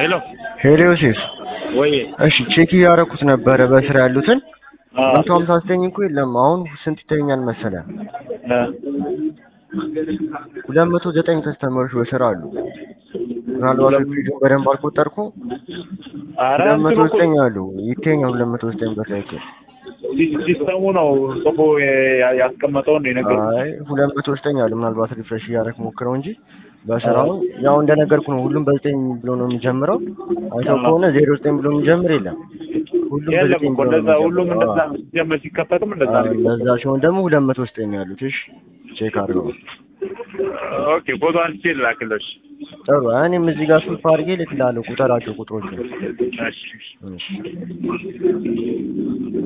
ሄሎ ሄሎ ዮሴፍ፣ ወይ እሺ ቼክ እያደረኩት ነበረ በስራ ያሉትን አ መቶ ሀምሳ ዘጠኝ እኮ የለም። አሁን ስንት ይተኛል መሰለ? አ ሁለት መቶ ዘጠኝ ከስተመሮች በስራ አሉ። ምናልባት ሪቪው በደንብ አልቆጠርኩ። ኧረ ሁለት መቶ እንትኑ እኮ ዘጠኝ አሉ። ይተኛል ሁለት መቶ ዘጠኝ በሳይክል። ሲ- ሲስተሙ ነው ጽፎ ያ- ያስቀመጠው ነው የነገርኩህ። አይ ሁለት መቶ ዘጠኝ አሉ። ምናልባት ሪፍሬሽ እያደረክ ሞክረው እንጂ በስራው ያው እንደነገርኩ ነው። ሁሉም በዘጠኝ ብሎ ነው የሚጀምረው። አይተው ከሆነ ዜሮ ዘጠኝ ብሎ የሚጀምር የለም። ሁሉም የለም በዘጠኝ እኮ ብሎ ነው እንደዛ ሁሉም የሚጀምረው። እንደዛ አዎ። ሲጀመር ሲከፈትም እንደዛ አዎ፣ ነው። እንደዛ ሲሆን ደግሞ ሁለት መቶ ዘጠኝ ያሉት። እሺ ቼክ አድርገው። ኦኬ ፎቶ አንስቼ ልላክልሽ። ጥሩ እኔም እዚህ ጋር ሱፍ አድርጌ ልክላለሁ ቁጠራቸው ቁጥሮቹ። እሺ እሺ